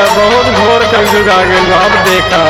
बहुत घोर कलयुग आ गइल बा, अब देखा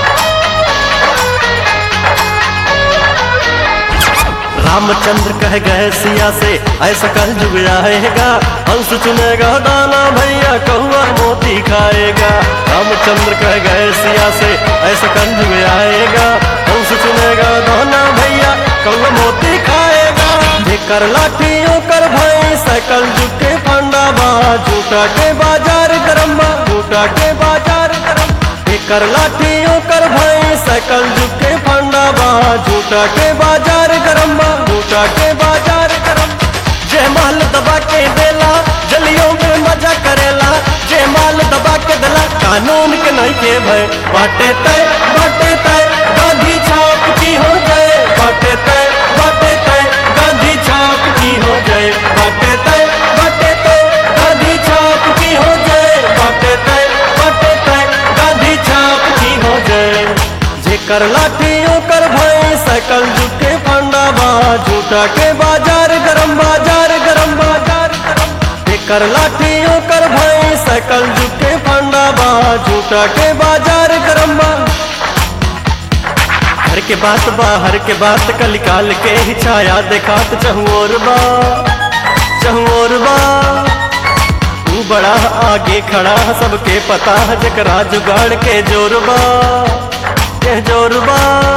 रामचंद्र कह गए सिया से ऐसा कल जुग आएगा हंस चुनेगा दाना भैया कौआ मोती खाएगा रामचंद्र कह गए सिया से ऐसा कल जुग आएगा हंस चुनेगा दाना भैया कौआ मोती खाएगा जेकर लाठियों कर भाई साइकिल जुग के फंडा बा झूठा के बाजार गरम बा झूठा के बाजार गरम एकर लाठियों कर भाई साइकिल जुग के फंडा बा झूठा के बाजार गरम बा झूठा के बाजार गरम जे माल दबा के देला जलियों में मजा करेला जे माल दबा के देला कानून के नहीं के भय बाटे तय बाटे तय गांधी छाप की हो जाए बाटे तय बाटे तय गांधी छाप की हो जाए बाटे तय बाटे तय गांधी छाप की हो जाए बाटे तय बाटे तय गांधी छाप की हो जाए जेकर लाठियों कर भाई साइकिल झूठे फंडा बा झूठा के बाजार गरम बाजार गरम बाजार गरम जेकर लाठियों कर भाई साइकिल झूठे फंडा बा झूठा के बाजार गरम बा घर के बात बाहर के बात कल काल के ही छाया देखात चहुओर बा चहुओर बा तू बड़ा आगे खड़ा सबके पता है जकरा जुगाड़ के जोरबा के जोरबा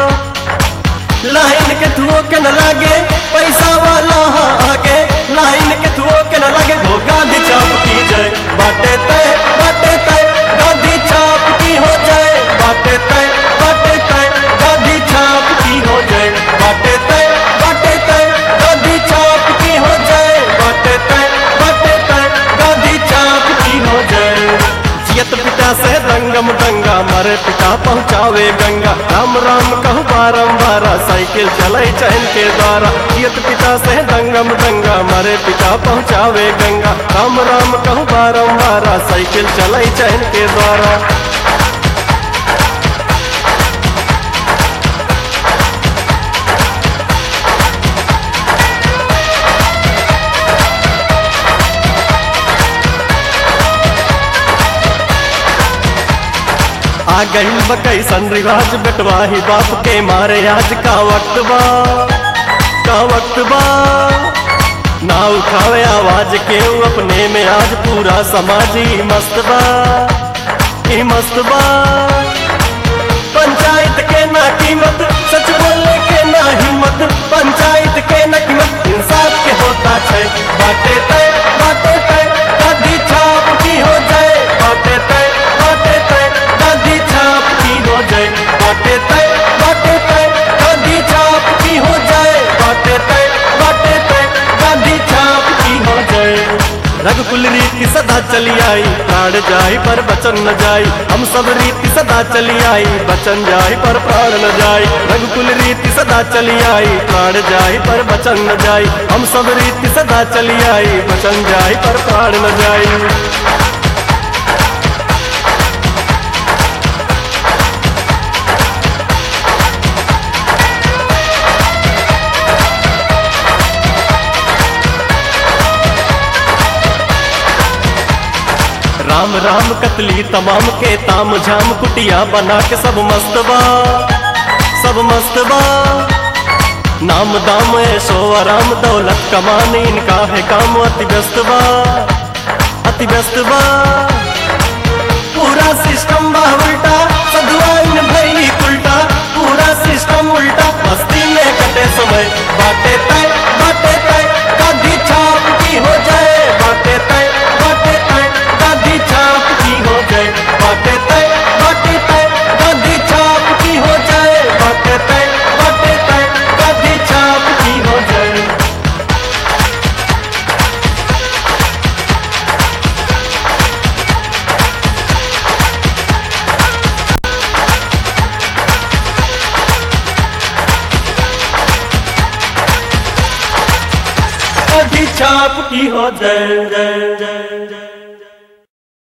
लाइन के थुओ के न लागे पैसा वाला हाँ आगे लाइन के थुओ के न लागे वो गांधी चाप की जय बाटे तय बाटे तय गांधी चाप की हो जाए बाटे तय बाटे तय गांधी चाप की हो जाए बाटे तय बाटे तय गांधी चाप की हो जाए बाटे तय बाटे तय गांधी चाप की हो जाए जियत पिता से दंगम दंगा मरे पिता पहुँचावे गंगा राम राम कहू बारम्बार साइकिल चले चैन के द्वारा जियत पिता से दंगम दंगा मरे पिता पहुँचावे गंगा राम राम कहू बारम्बार साइकिल चले चैन के द्वारा आ गई बकैसन रिवाज बेटवाही बाप के मारे आज का वक्त बा का वक्त बा ना उठावे आवाज के अपने में आज पूरा समाज ही मस्त बा ही मस्त बा पंचायत के ना कीमत सच बोलने के ना हिम्मत पंचायत के ना कीमत इंसाफ के होता है बाटे तय बाटे तय गांधी छाप की हो जाए बाटे तय बाटे तय गांधी छाप की हो जाए बाटे तय बाटे तय गांधी छाप की हो जाए बाटे तय बाटे तय गांधी छाप की हो जाए रघुकुल रीति सदा चली आई प्राण जाई पर बचन न जाई हम सब रीति सदा चली आई बचन जाई पर प्राण न जाई रघुकुल रीति सदा चली आई प्राण जाई पर बचन न जाई हम सब रीति सदा चली आई बचन जाई पर प्राण न जाई राम राम कतली तमाम के ताम झाम कुटिया बना के सब मस्तबा सब मस्तबा नाम दाम ऐशो आराम दौलत कमाने इनका है काम अति व्यस्त बा अति व्यस्त बा पूरा सिस्टम बा उल्टा सदुआइन भई उल्टा पूरा सिस्टम उल्टा मस्ती में कटे समय बाटे तय बाटे तय गांधी छाप की हो जाए बाटे तय बाटे तय गांधी छाप की हो जाए बाटे तय बाटे तय गांधी छाप की हो जाए बाटे तय बाटे तय गांधी छाप की हो जाए गांधी छाप की हो जाए जय जय